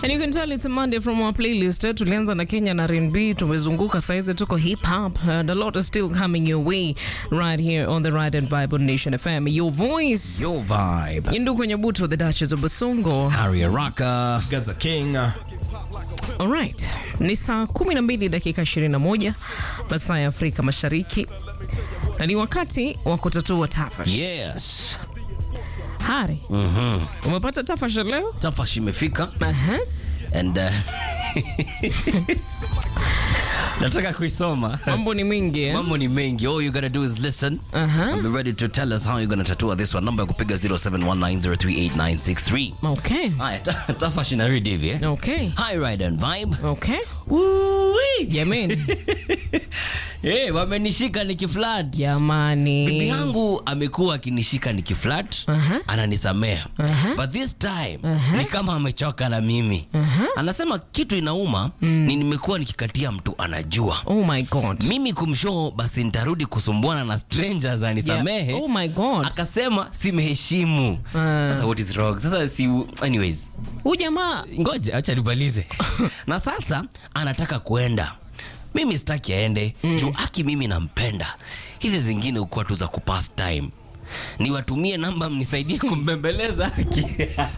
And you can tell it's a Monday from our playlist. Eh, Tulianza na Kenya na R&B, tumezunguka saizi tuko hip hop and a lot is still coming your way right here on the Ride and Vibe on Nation FM. Your voice. Your vibe. Indu kwenye buto the Duchess of Basongo. Harry Araka. Gaza King. Alright. Ni saa 12 dakika 21 masaa ya Afrika Mashariki. Na ni wakati wa kutatua tafash. Yes. Hari. Umepata tafash leo? Tafash imefika Aha. and uh, nataka kuisoma. Mambo ni mingi eh? Mambo ni mengi. All you gotta do is listen Aha. and be ready to tell us how you're gonna tatua this one. Namba ya kupiga 0719038963. Okay. Haya, ta- tafash inarudi hivi eh? Okay. Hi Ride and Vibe. Okay. Woo-wee. Jamani. Eh, wamenishika nikiflat. Bibi Jamani. yangu amekuwa akinishika nikiflat Aha. ananisamea Aha. but this time ni kama amechoka na mimi anasema kitu inauma ni nimekuwa nikikatia mtu anajua Oh my God. mimi kumshow basi nitarudi kusumbuana na strangers anisamehe Yeah. Oh my God. akasema simheshimu sasa what is wrong sasa si anyways Huyu jamaa ngoja acha nibalize na sasa anataka kuenda mimi sitaki aende juu aki mimi nampenda hizi zingine ukuwa tu za kupass time niwatumie namba mnisaidie kumbembeleza aki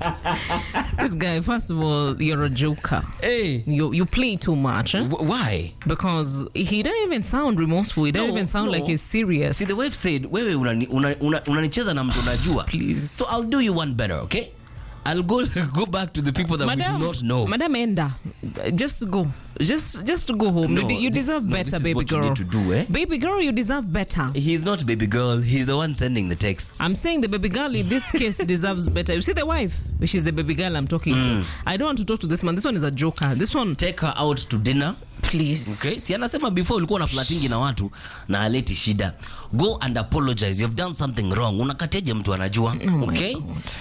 this guy first of all you're a joker. hey, You you play too much eh? why because he doesn't even sound remorseful. He doesn't No, even sound no. like he's serious. see the wife said wewe unanicheza una, una, unanicheza na mtu unajua Please. so i'll do you one better okay i'll go go back to the people that we do not know Madam Enda, just go. Just just go home. No, you, de- you this- deserve no, better, this is baby what you girl. need to do, eh? Baby girl, you deserve better. he's not baby girl he's the one sending the texts I'm saying the baby girl in this case deserves better. You see the wife? She's the baby girl I'm talking to. I don't want to talk to this man. This one is a joker. This one, take her out to dinner please. Okay. Si anasema before ulikuwa na flatingi na watu na aleti shida. Go and apologize. You've done something wrong. Unakateje mtu anajua? my okay?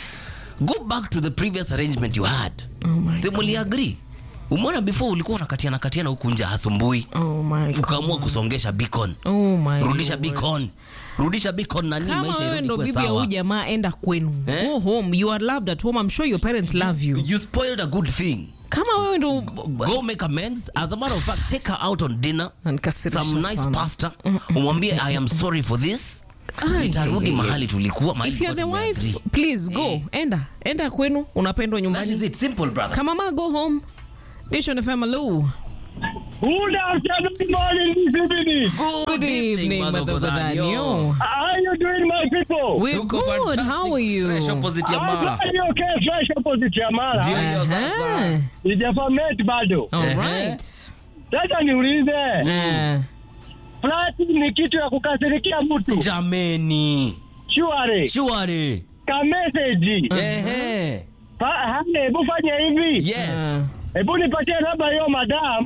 Go back to the previous arrangement you had. my Si muliagree? Umeona before ulikuwa unakatiana katiana huku nje hasumbui. Oh my God. Ukaamua kusongesha beacon. Oh my Rudisha Lord. beacon. Rudisha beacon na nini kama maisha wewe irudi ndo kwa bibi ya huyu sawa. jamaa enda kwenu Eh? go home you are loved at home i'm sure your parents love you You spoiled a good thing. kama wewe ndo Go make amends. As a matter of fact, take her out on dinner. Nanikasirisha some nice sana. pasta umwambie i am sorry for this Ai, nitarudi ai, ai, mahali tulikuwa mahali if you're the tulikuwa wife tumeagree. please go enda enda kwenu unapendwa that is nyumbani it simple brother kama ma go home Nation FM hello Good afternoon, morning, this evening. good evening Madhogodhanyo How are you doing, my people? we're Tuko good fantastic. how are you Fresh opposite ya I'm Mara. glad you're okay, fresh opposite ya Mara. Ndio hiyo Aha. sasa. Sijafamet bado. all Ehe. right Sasa niulize, Eh, flati ni kitu ya kukasirikia mtu. jameni Shuare, shuari ka message. ehe Pa- hane, hebu fanya hivi. yes Hebu nipatie namba hiyo madam.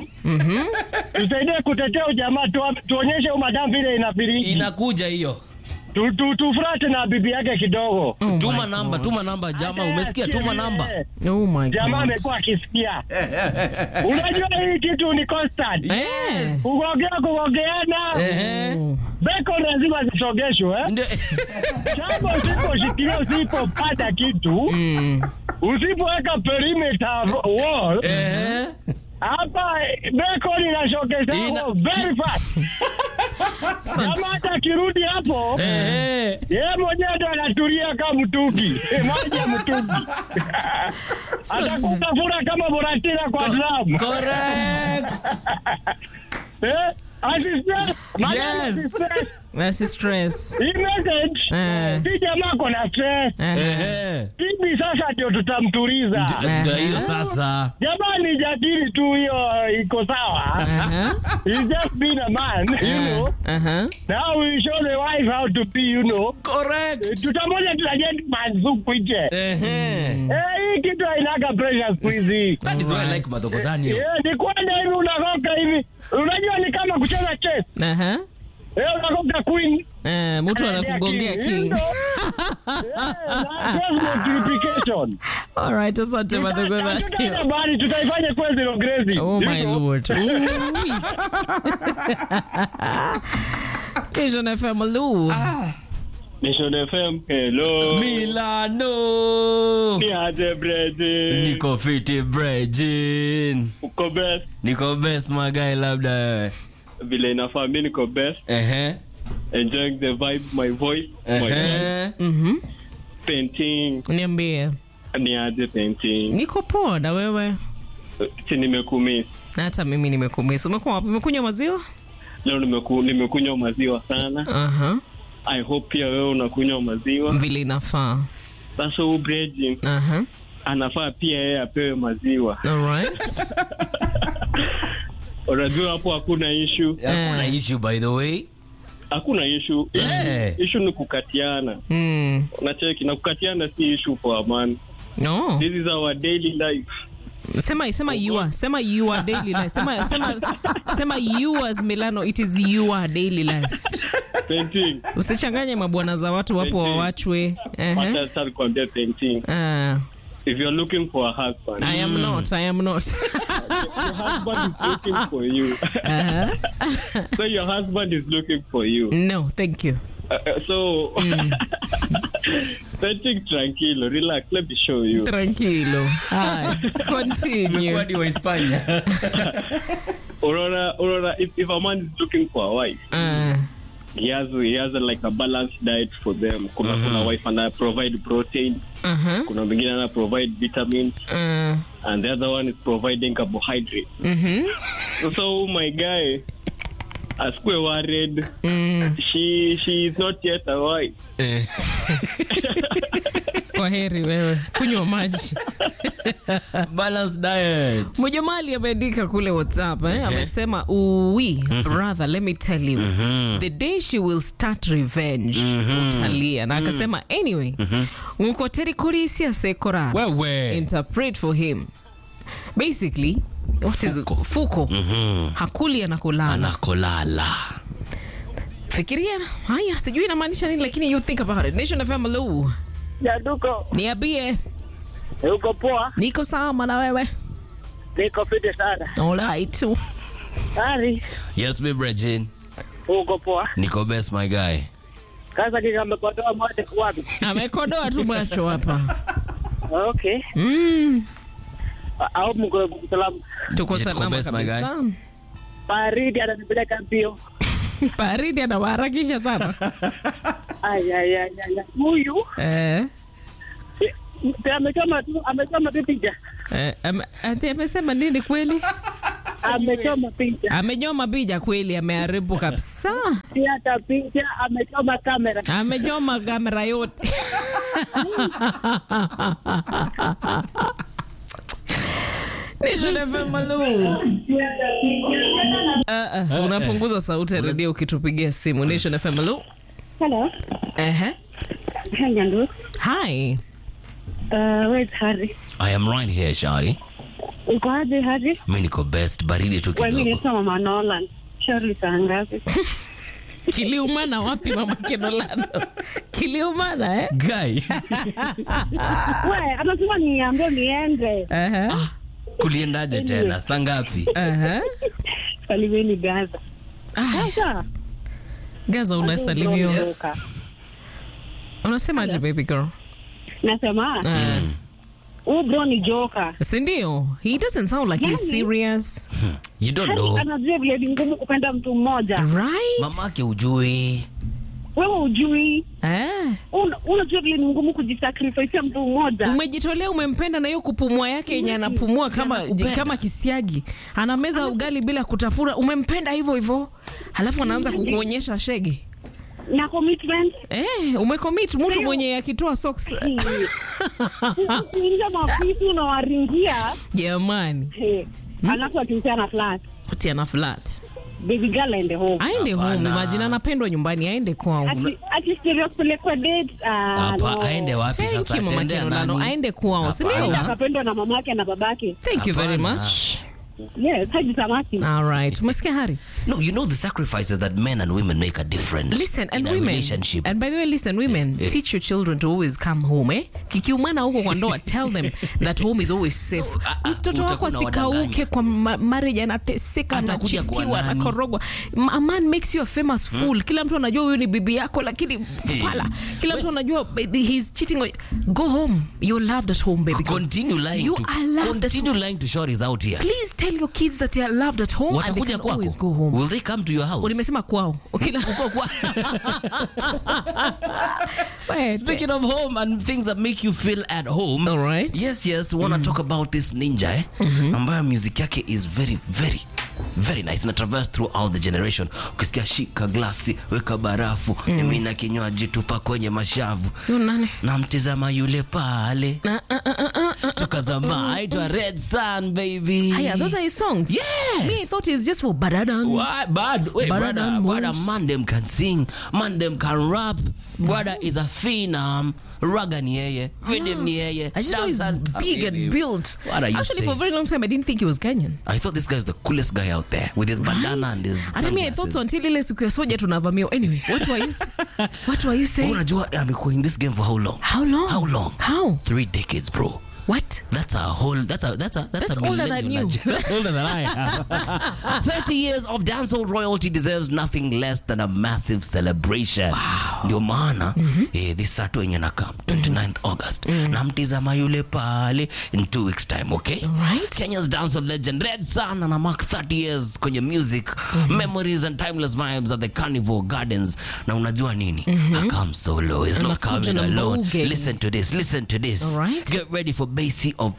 Tusaidie kutetea ujamaa, tu- tuonyeshe huyo madam vile inafiriki. inakuja hiyo Tu- tu- Tufrate na bibi yake kidogo. oh tuma my namba God. tuma namba jama Hata umesikia asikie tuma vile namba oh my Jamaa god amekuwa akisikia. Unajua hii kitu ni constant. Eh. Kugogea kugogeana. ehe Oh. Beko lazima zisogeshwe eh? ndio Jambo usiposhikilia usipopata kitu usipoweka perimeter wall ehe hapa beko linashokesha Ina- very fast. Asante. Kama hata akirudi hapo ehe yeye mwenyewe ndo anatulia kama mtungi Eh, maji ya mtungi atakutafuna kama boratira kwa drum correct eh? Asistre- Madam Yes. asistre- Mercy stress hii message Eh. si jamaa kona stress Eh. ehe hivi sasa ndio tutamtuliza ndio hiyo sasa jamani jadili tu hiyo uh, iko sawa Aha. He's just been a man you know Aha. now we show the wife how to be you know correct tutamoja tuna gentleman zuku nje ehe eh hii kitu hainaga pressure siku hizi that is why i like madhogodhani Eh, ni kwenda hivi unakoka hivi unajua ni kama kucheza chess Aha. eh unakoka queen Eh, mtu anakugongea You king know? Eh, na cross multiplication all right asante Hatutaenda Madhogodhanyo bali tutaifanya kwa zero grazing Oh You my know? lord. Ooh. Vision FM Lu. Nation FM, hello. Milano. Ni aje Brazil. Niko fiti Brejin. Uko best. Niko best magai labda wewe. Vile inafaa mimi niko best. Ehe. Enjoying the vibe, my voice, my voice. Ehe. Mhm. Painting. Niambie. Ni aje painting. Niko poa na wewe? Si nimekumiss. Na hata mimi nimekumisi. Umekuwa wapi? Umekunywa maziwa? Leo nimeku, nimekunywa maziwa sana. Aha. I hope pia wewe unakunywa maziwa. Vile inafaa. Sasa huyu Brazil Aha. anafaa pia yeye apewe maziwa. Alright. Unajua hapo hakuna issue. Hakuna issue by the way. Hakuna issue. Yeah. Issue ni kukatiana. Mm. Unacheki na kukatiana si issue for a man. No. This is our daily life. Sema sema you are. Sema you are daily life. Sema sema sema you as Milano it is your daily life. Painting. Usichanganye mabwana za watu wapo wawachwe. Ehe. Wacha sasa kuambia painting. Ah, If you're looking for a husband, I am not. I am not. your husband is looking for you. Uh-huh. so your husband is looking for you. No, thank you. Uh, uh, so painting tranquilo, relax. Let me show you. Tranquilo. Hi. Continue. Kwani wa Hispania. Aurora, Aurora. If, if a man is looking for a wife, Uh, he has he has a, like a balanced diet for them. Kuna kuna wife ana provide protein. uh-huh. Kuna mwingine ana provide vitamins, Uh, and the other one is providing carbohydrates. mhm. So my guy, askwe worried. Mm. She she is not yet a wife. Eh. Kwa heri wewe. Kunywa maji. Balanced diet. Mujamali ameandika kule WhatsApp eh? Amesema uwi rather let me tell you the day she will start revenge utalia na akasema anyway ngukoteri kurisia sekora Wewe. interpret for him basically what is Fuko. fuko hakuli anakulala Anakolala. fikiria haya sijui inamaanisha nini lakini you think about it nation fm hello Jaduko, niambie uko poa? niko salama na wewe Niko fiti sana. alright Ari, Yes, me Brejin. uko poa? Niko best my guy. Kaza kika amekotoa moja wapi? amekodoa tu macho hapa Okay. mm. Au mko salamu. tuko Yeah, tuko salama best, my kabisa Baridi ananipeleka mbio. baridi anawaharakisha sana Ay ay ay ay. Huyu eh, eh, amechoma tu, amechoma tu picha. eh, ame- ati amesema nini kweli Amechoma picha. amejoma bija kweli ameharibu kabisa Si hata picha, amechoma kamera. amejoma kamera yote Nation FM, hello. Ah, ah, unapunguza sauti ya redio ukitupigia simu Nation FM, hello. Hello. Ehe. Hi, Nyandu. Hi. Uh, where's Harry? I am right here, Shari. Uko aje Harry? Mi niko best baridi tu Wewe mimi kidogo. ni Mama Nolan. Shirley saa ngapi? Kiliumana wapi mama Kenolano? Kiliumana eh? Guy. We, anasema niambie niende. Ehe. Kuliendaje tena? Saa ngapi? Ehe. Salimieni Gaza. Sasa. Gaza unasalimiwa. Yes. Unasemaje baby girl? Nasema, Eh. huyu bro ni joka. Si ndio? He doesn't sound like he's Yani- serious. You don't Harry know. anajua vile ni ngumu kupenda mtu mmoja. Right? Mamake ujui. Wewe ujui. Eh. Un- Unajua vile ni ngumu kujisacrifice mtu mmoja. Umejitolea umempenda na hiyo kupumua yake yenye anapumua kama kama kisiagi. Anameza ugali bila kutafuna. Umempenda hivyo hivyo. Halafu anaanza kukuonyesha shege. Na commitment. Eh, umecommit mtu mwenye akitoa socks. Kuingia mafisu unawaringia. Jamani. Hey. Alafu akimtia na flat. Ati ana flat. Baby girl aende home. Aende home, Hapana. imagine anapendwa nyumbani, aende kwao. Ati- ati stereo kupelekwa date. Ah, Hapa no. aende wapi Thank sasa? you, Mama Atendea Kenolano. nani? Aende kwao, si Hapana. ndio? akapendwa na mamake na babake Thank you very Hapana. much. Yes, Haji Samaki. All right. Umesikia Hari? No, you know the sacrifices that men and women make a difference. Listen, and in a women. relationship. And by the way, listen, women, Eh, eh. teach your children to always come home, eh? Kikiumana huko kwa ndoa, tell them that home is always safe. ah, ah, Mtoto wako utakuwa asikauke unawadanganya. kwa ma- marriage anateseka, Atakuja anachitiwa, kwa nani? anakorogwa. A man makes you a famous fool. Kila mtu anajua huyu ni bibi yako lakini fala. Kila mtu anajua eh, he's cheating on you. Go home. You're loved at home, baby. girl. Continue lying You to are loved at continue lying to shorties out here. Please tell your kids that they are loved at home and they Watakuja can kwako. always go home. Will they come to your house? Nimesema kwao. Kila Wait. Speaking of home and things that make you feel at home. All right. Yes, yes. We want to talk about this ninja eh? ambayo music yake is very very very nice na traverse throughout the generation ukisikia shika glasi weka barafu mimina kinywaji tupa kwenye mashavu Yu nani? namtizama yule pale toka zamani aitwa red sun baby Aya, those are his songs. Yes. Me, I thought it's just for Badadan. What? Bad. Wait, Brother brother, brother, moves. man them can sing, man them can rap. Brother is a phenom. Raga ni yeye, rhythm ni yeye. I just know he's dancer- big and built. What are you Actually, for a saying? very long time, I didn't think he was Kenyan. I thought this guy is the coolest guy out there with his bandana and his And I mean, I thought so sunglasses. until ile siku ya soja tunavamiwa. Anyway, what were you s- What were you saying? Unajua amekuwa in this game for how long? How long? How long? How? Three decades, bro. What? That's a whole. That's a. That's a. That's, That's a older than millennial you. nudge. That's older than I am. Thirty years of dancehall royalty deserves nothing less than a massive celebration. Ndio maana eh, this Saturday yenye nakam 29th August namtizama yule pale in two weeks time. Okay. Alright. Kenya's dancehall legend Red Sun ana mark 30 years kwenye music memories and timeless vibes at the Carnival Gardens. Na unajua nini? Akam solo. It's not Anakuja coming na alone. mbuge. Listen to this. Listen to this. Alright. Get ready for Basie of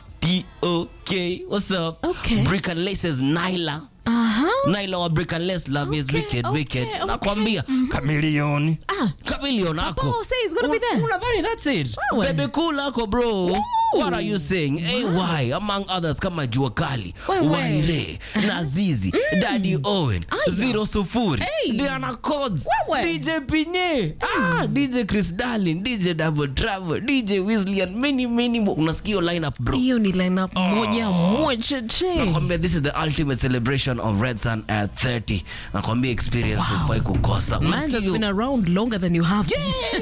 D.O.K. What's up? Okay. Brick and Lace's Nyla. Uh-huh. Nyla wa Brick and Lace, love is Okay, wicked, okay, wicked. okay. Nakwambia, Chameleon. Ah. Chameleon ako. Papa say he's gonna be there. Unadhani that's it? Wewe. Baby cool ako bro. What are you saying? AY among others kama Jua Kali, Wewe. Waire, Nazizi, Daddy Owen, Aya. Zero Sufuri, Hey. Diana Codes, Wewe. DJ Pinye, ah, DJ Chris Darlin, DJ Double Travel, DJ Weasley and many many more. Unasikia hiyo lineup bro. Hiyo ni lineup moja moja che. nakwambia this is the ultimate celebration of red sun at 30 nakwambia experience ufai kukosa Man Unasikia has hiyo- been around longer than you have.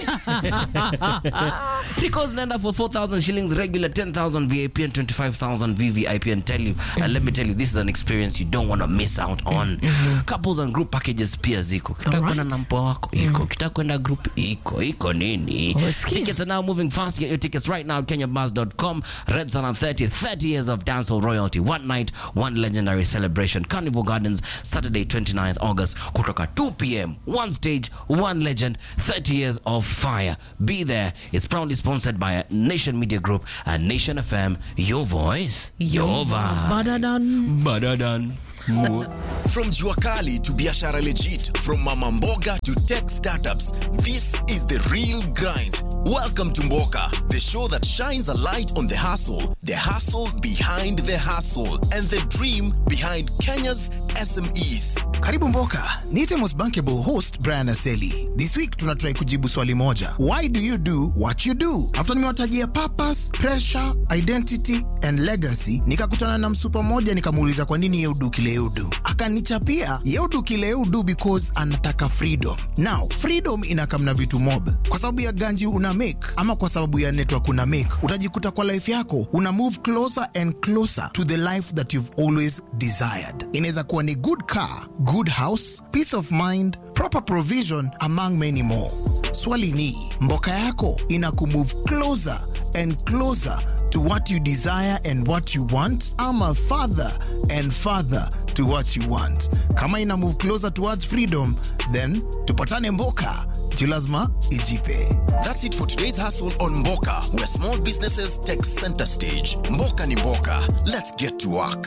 Tickets naenda for 4000 shillings regular 10000 vip and 25000 vvip and tell you and let me tell you this is an experience you don't want to miss out on couples and group packages pia ziko kitaka Alright. kwenda na mpoa wako iko kitaka kwenda group iko iko nini Umesikia? tickets are now moving fast get your tickets right now at kenyabus.com red sun on 30 30 years of dancehall royalty one night one legendary celebration carnival gardens saturday 29th august kutoka 2 p.m one stage one legend 30 years of fire be there it's proudly sponsored by nation media group and nation fm your voice your vibe Badadan. Badadan. From Juakali to Biashara Legit, from Mama Mboga to tech startups, this is the real grind. Welcome to Mboka, the show that shines a light on the hustle, the hustle behind the hustle, and the dream behind Kenya's SMEs. karibu mboka niite most bankable host brian aseli this week tunatrai kujibu swali moja why do you do what you do after nimewatajia purpose pressure identity and legacy nikakutana na msupa moja nikamuuliza kwa nini yeudu kile yeudu akanichapia yeudu kile yeudu because anataka freedom now freedom inakamna vitu mob kwa sababu ya ganji una make ama kwa sababu ya network una make utajikuta kwa life yako una move closer and closer to the life that you've always desired inaweza kuwa ni good car good house peace of mind proper provision among many more swali ni mboka yako ina kumove closer and closer to what you desire and what you want ama farther and farther to what you want kama ina move closer towards freedom then tupatane mboka juu lazima ijipe That's it for today's hustle on Mboka, where small businesses take center stage. Mboka ni Mboka. Let's get to work.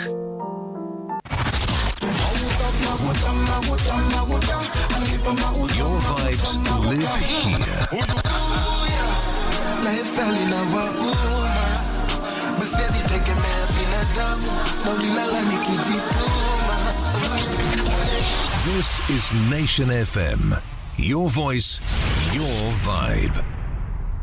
Your vibes live here. lifestyle inawauma basiwezi tegemea binadamu na ulilala nikijituma This is Nation FM. Your voice, your vibe.